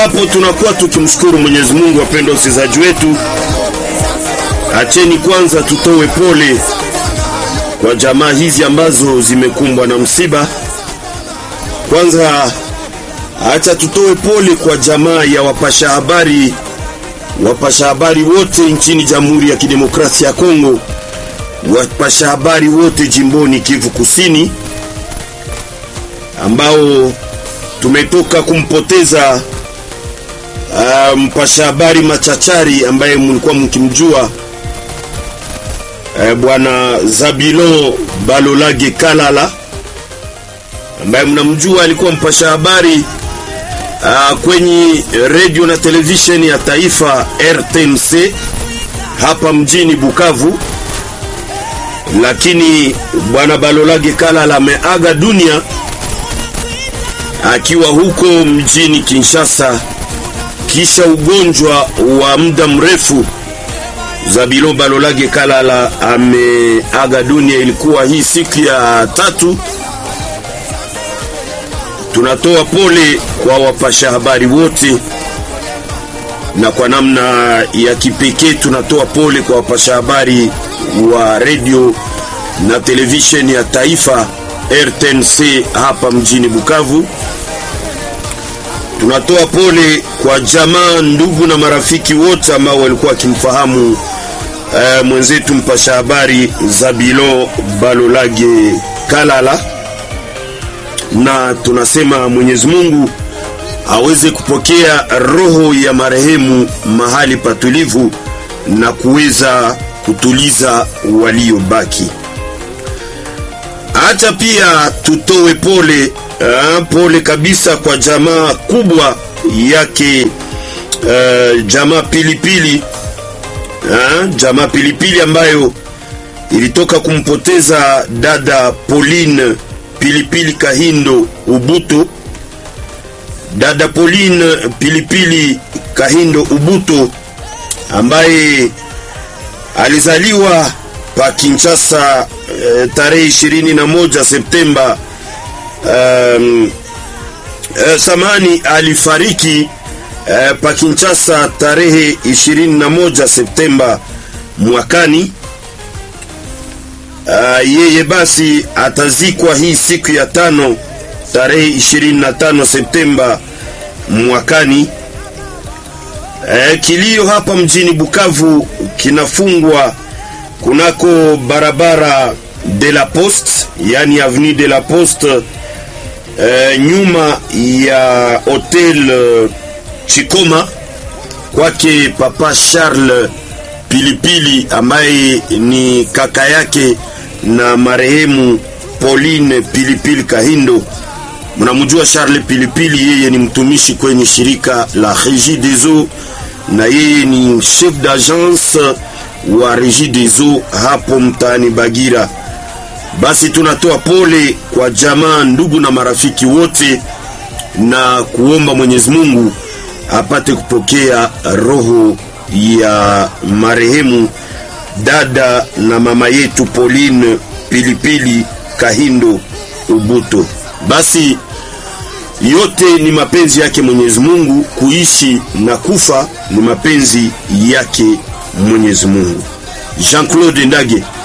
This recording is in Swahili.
hapo tunakuwa tukimshukuru Mwenyezi Mungu. Wapendwa wasikilizaji wetu, acheni kwanza tutoe pole kwa jamaa hizi ambazo zimekumbwa na msiba. Kwanza acha tutoe pole kwa jamaa ya wapasha habari, wapasha habari wote nchini Jamhuri ya Kidemokrasia ya Kongo, wapasha habari wote jimboni Kivu Kusini ambao tumetoka kumpoteza uh, mpasha habari machachari ambaye mlikuwa mkimjua uh, bwana Zabilo Balolage Kalala ambaye mnamjua alikuwa mpasha habari uh, kwenye radio na televisheni ya taifa RTNC hapa mjini Bukavu, lakini bwana Balolage Kalala ameaga dunia akiwa huko mjini Kinshasa kisha ugonjwa wa muda mrefu. Zabilo Balolage Kalala ameaga dunia, ilikuwa hii siku ya tatu. Tunatoa pole kwa wapasha habari wote, na kwa namna ya kipekee tunatoa pole kwa wapasha habari wa redio na televisheni ya taifa RTNC hapa mjini Bukavu. Tunatoa pole kwa jamaa, ndugu na marafiki wote ambao walikuwa wakimfahamu uh, mwenzetu mpasha habari Zabilo Balolage Kalala, na tunasema Mwenyezi Mungu aweze kupokea roho ya marehemu mahali patulivu na kuweza kutuliza waliobaki. Hata pia tutoe pole uh, pole kabisa kwa jamaa kubwa yake uh, jamaa Pilipili uh, jamaa Pilipili ambayo ilitoka kumpoteza dada Pauline Pilipili Kahindo Ubuto. Dada Pauline Pilipili Kahindo Ubuto ambaye alizaliwa pa Kinshasa eh, tarehe 21 Septemba um, eh, samani alifariki eh, pa Kinshasa tarehe 21 Septemba mwakani. Uh, yeye basi atazikwa hii siku ya tano tarehe 25 Septemba mwakani. Eh, kilio hapa mjini Bukavu kinafungwa kunako barabara de la Poste, yani avenue de la Poste, eh, nyuma ya hotel eh, Chikoma kwake papa Charles Pilipili ambaye ni kaka yake na marehemu Pauline Pilipili Kahindo. Mnamjua Charles Pilipili, yeye ni mtumishi kwenye shirika la Regie des Eaux na yeye ni chef d'agence wa Regie des Eaux hapo mtaani Bagira. Basi tunatoa pole kwa jamaa, ndugu na marafiki wote, na kuomba Mwenyezi Mungu apate kupokea roho ya marehemu dada na mama yetu Pauline Pilipili Kahindo Ubuto. Basi yote ni mapenzi yake Mwenyezi Mungu, kuishi na kufa ni mapenzi yake Mwenyezi Mungu. Jean-Claude Ndage